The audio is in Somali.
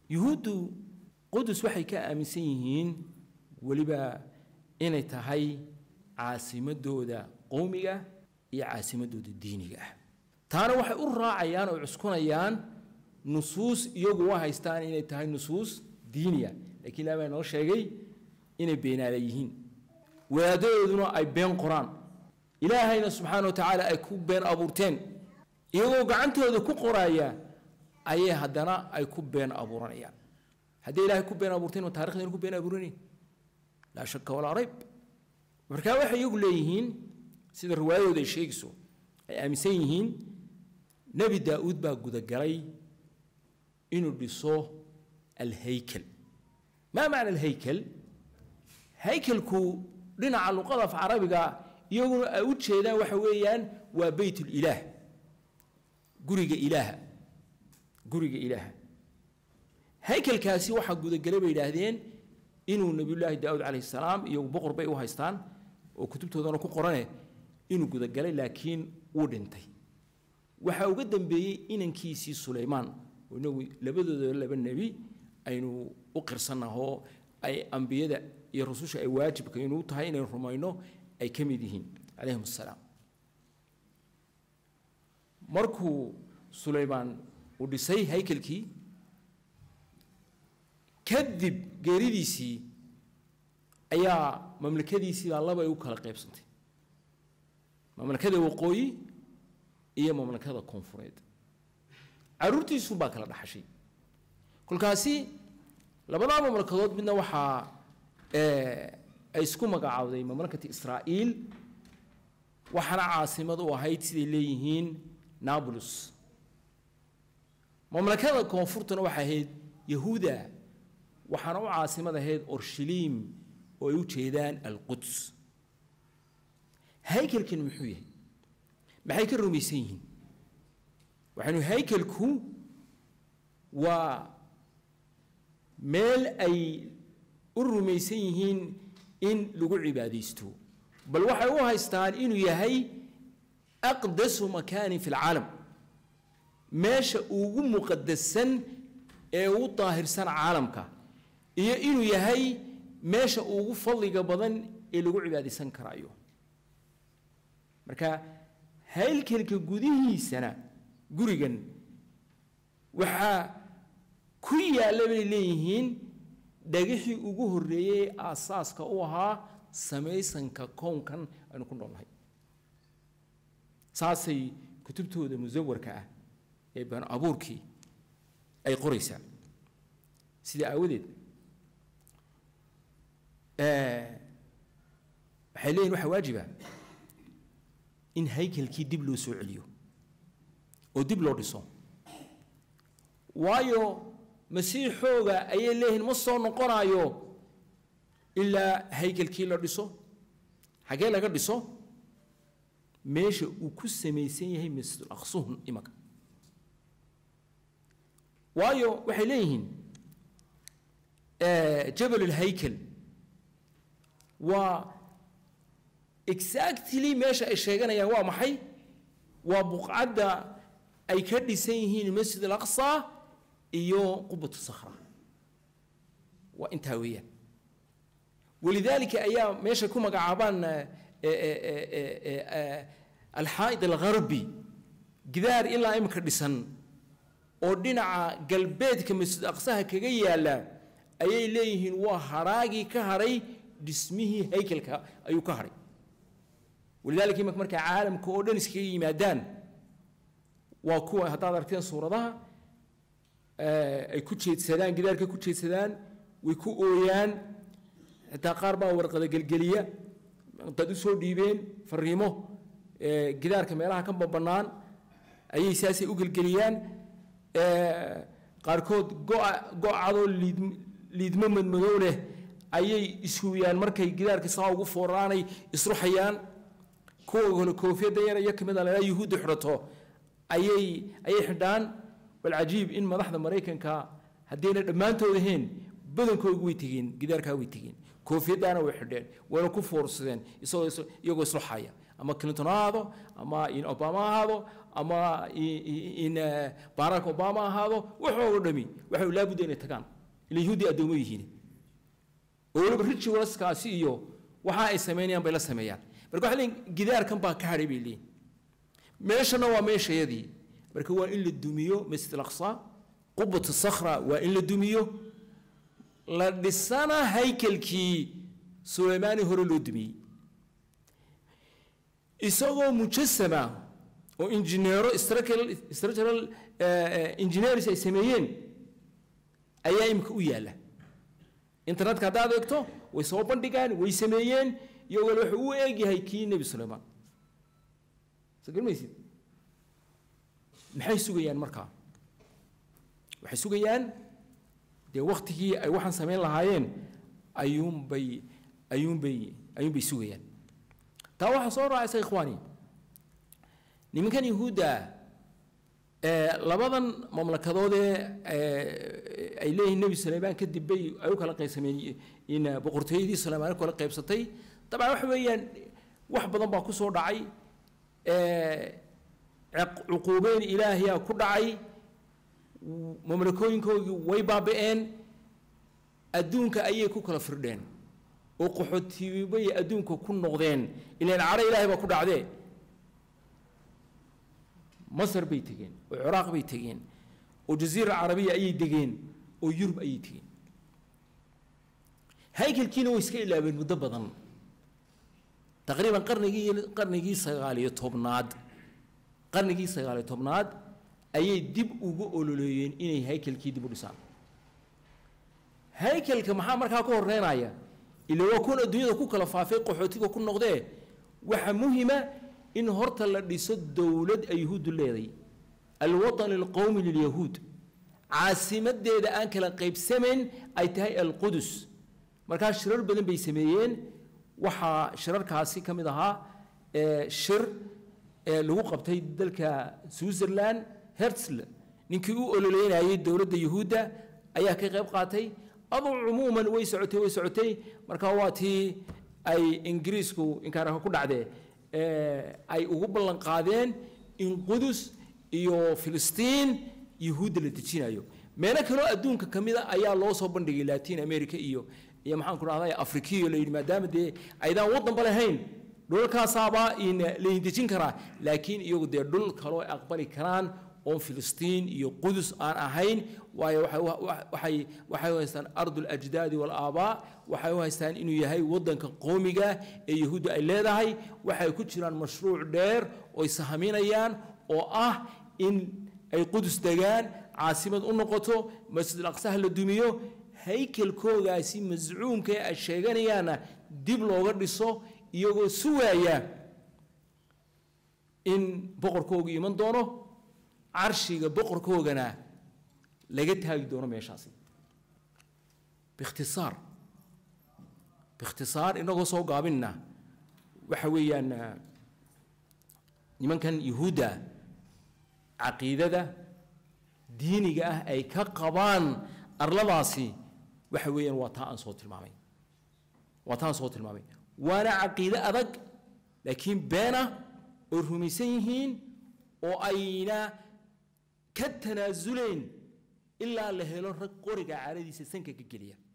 yuhuuddu qudus waxay ka aaminsan yihiin weliba inay tahay caasimadooda qowmiga iyo caasimadooda diiniga ah taana waxay u raacayaan oo cuskunayaan nusuus iyagu u haystaan inay tahay nusuus diiniya lakiin ilaah baa noo sheegay inay beenaala yihiin wadaadadooduna ay been qoraan ilaahayna subxaana wa tacaala ay ku been abuurteen iyagoo gacantooda ku qoraya ayay haddana ay ku been abuuranayaan hadday ilaahay ku been abuurteen ma taarikhdan ku been abuuranayn laa shaka walaa rayb markaa waxay iyagu leeyihiin sida riwaayadooda ay sheegayso ay aaminsan yihiin nebi daa-uud baa gudagalay inuu dhiso alhaykel maa macna alhaykel haykelku dhinaca luqada af carabiga iyaguna ay u jeedaan waxa weeyaan waa beyt lilaah guriga ilaaha guriga ilaaha haykelkaasi waxaa gudagelay bay yidhaahdeen inuu nebiyullaahi daawud calayhi salaam iyo boqor bay u haystaan oo kutubtoodana ku qorane inuu gudagalay laakiin wuu dhintay waxaa uga dambeeyey inankiisii sulaymaan oo inagu labadooda laba nebi aynu u qirsannahoo ay ambiyada iyo rususha ay waajibka inuu tahay inaynu rumayno ay ka mid yihiin calayhim assalaam markuu sulaymaan uu dhisay haykelkii kadib geeridiisii ayaa mamlakadiisii baa laba ay u kala qaybsantay mamlakada waqooyi iyo mamlakada koonfureed caruurtiisun baa kala dhaxashay kolkaasi labadaa mamlakadood midna waxaa ay isku magacaawday mamlakati israa'iil waxaana caasimad u ahayd siday leeyihiin nablus mamlakada koonfurtuna waxay ahayd yahuuda waxaana u caasimad ahayd orshiliim oo ay u jeedaan alquds haykelkan muxuu yahay maxay ka rumaysan yihiin waxaynu haykelku waa meel ay u rumaysan yihiin in lagu cibaadaysto bal waxay u haystaan inuu yahay aqdasu makaanin fi lcaalam meesha ugu muqadasan ee ugu daahirsan caalamka iyo inuu yahay meesha ugu fadliga badan ee lagu cibaadaysan karaayo marka haylkelka gudihiisana gurigan waxaa ku yaalla bay leeyihiin dhagixii ugu horreeyey aasaaska u ahaa samaysanka kownkan aynu ku noolnahay saasay kutubtooda musawarka ah ee baan abuurkii ay qoraysaa sidaa aawadeed waxay leeyihin waxaa waajiba in haykelkii dib loo soo celiyo oo dib loo dhiso waayo masiixooga ayay leeyihiin ma soo noqonaayo ilaa haykelkii la dhiso xaggee laga dhiso meesha uu ku samaysan yahay masjidul aqsuhun imanka waayo waxay leeyihiin jabal alhaykel waa exactly meesha ay sheeganayaan waa maxay waa buqcadda ay ka dhisan yihiin masjid alaqsa iyo qubatu sakhra waa intaa weeyaan walidaalika ayaa meesha ku magacaabaan alxaa'id algharbi gidaar ilaa imika dhisan oo dhinaca galbeedka masjid aqsaha kaga yaalla ayay leeyihiin waa haraagii ka hadhay dhismihii haykelka ayuu ka hadhay walidaalika imika markay caalamka oo dhan iskaga yimaadaan waa kuwa haddaad aragteen suuradaha ay ku jeedsadaan gidaarka ku jeedsadaan way ku ooyaan xitaa qaar baa warqada gelgeliya dad u soo dhiibeen fariimo gidaarka meelaha ka bannaan ayay saasay u gelgeliyaan qaarkood go'a go'adoo liid liidmo madmadow leh ayay ishuyaan markay gidaarka saa ugu fooraanay isruxayaan kuwa kale koofiyadda yar iyo kamid a la yuhuudda xidhato ayay ayay xidhaan walcajiib in madaxda maraykanka haddayna dhammaantood ahayn badankoodu way tegeen gidaarkaa way tegeen koofiyadaana way xidheen wayna ku foorsadeen isagoo is- iyagoo isla xaya ama clinton ha ahaado ama in obama ha ahaado ama i- i- in eh, barack obama ha ahaado waxooga dhami waxay laabudda inay tagaan ila yahuudi addoomo yihiin oo weliba ritualskaasi iyo waxa ay samaynayaan bay la sameeyaan marka waxay leeyihin gidaarkan baa ka hadhay bay leeyihin meeshana waa meeshayadii marka waa in la dumiyo masjid alaqsa qubat sakhra waa in la dumiyo la dhisana haykelkii suleymaani hore loo dumiyey isagoo mujasama oo injineero structural structural engineers ay sameeyeen ayaa imika u yaalla internetka haddaad eegto way soo bandhigaan way sameeyeen iyagoo wuxuu u eegyahay kii nebi suleymaan soo garmaysid maxay sugayaan markaa waxay sugayaan dee waktigii ay waxaan samayn lahaayeen ayuunbay ayuunbay ayuunbay sugayaan taa waxaa soo raacaysa ikhwaani nimankan yahuudda ee labadan mamlakadoodee ee ay leeyihiin nebi suleymaan kadib bay ay u kala qaybsameen in boqortooyadii suleymaan u kala qaybsatay dabcan waxa weeyaan wax badan baa ku soo dhacay ee ciq- cuquubeyn ilaahiyaa ku dhacay mamlakooyinkoodii way baaba'een adduunka ayay ku kala firdheen oo qaxootiibay adduunka ku noqdeen ilaan cadho ilaahay baa ku dhacdee masar bay tegeen oo ciraaq bay tegeen oo jaziira carabiya ayay degeen oo yurub ayay tegeen haykelkiina way iska ilaabeen muddo badan taqriiban qarnigii qarnigii sagaaliyo tobnaad qarnigii sagaaliyo tobnaad ayay dib ugu ololeeyeen inay haykelkii dib u dhisaan haykelka maxaa markaa ka horeynaya ila waa kuwan adduunyada ku kala faafay qaxootiga ku noqdee waxaa muhima in horta la dhiso dowlad ay yahuuddu leeday alwatan alqowmi lilyahuud caasimadeeda aan kala qaybsamayn ay tahay alqudus markaa shirar badan bay sameeyeen waxaa shirarkaasi ka mid ahaa ee shir ee lagu qabtay dalka switzerland herzl ninkii u ololeynayay dowladda yahuudda ayaa ka qayb qaatay aduu cumuuman way socotay way socotay markaa waa tii ay ingiriisku inkaaraha ku dhacdee ee ay ugu ballan qaadeen in qudus iyo filistiin yahuudda la dejinayo meelo kaloo adduunka ka mid a ayaa loo soo bandhigay latin america iyo iyo maxaan ku dhahday afrikiyo la yidhi maadaama dee aydaan waddanba lahayn dhulalkaasaabaa in laydin dejin karaa laakiin iyagu dee dhul kaloo ay aqbali karaan oon filistiin iyo qudus aan ahayn waayo waxay waxay u haystaan ardul ajdaadi walaabaa waxay u haystaan inuu yahay waddanka qoomiga ee yahuudda ay leedahay waxay ku jiraan mashruuc dheer oy sahaminayaan oo ah in ay qudus degaan caasimad u noqoto masjid alaqsaha la dumiyo haykelkoogaasi mascuumka ee ay sheeganayaanna dib looga dhiso iyagoo sugaaya in boqorkoogu iman doono carshiga boqorkoogana laga taagi doono meeshaasi biikhtisaar biikhtisaar inagoo soo gaabinna waxa weeyaan nimankan yuhuudda caqiidada diiniga ah ay ka qabaan arladaasi waxa weeyaan waa taa aan soo tilmaamay waa taa aan soo tilmaamay waana caqiide adag laakiin beena oo rumaysan yihiin oo ayna ka tanaasuleen ilaa la helo rag qoriga caaradiisa sanka ka geliya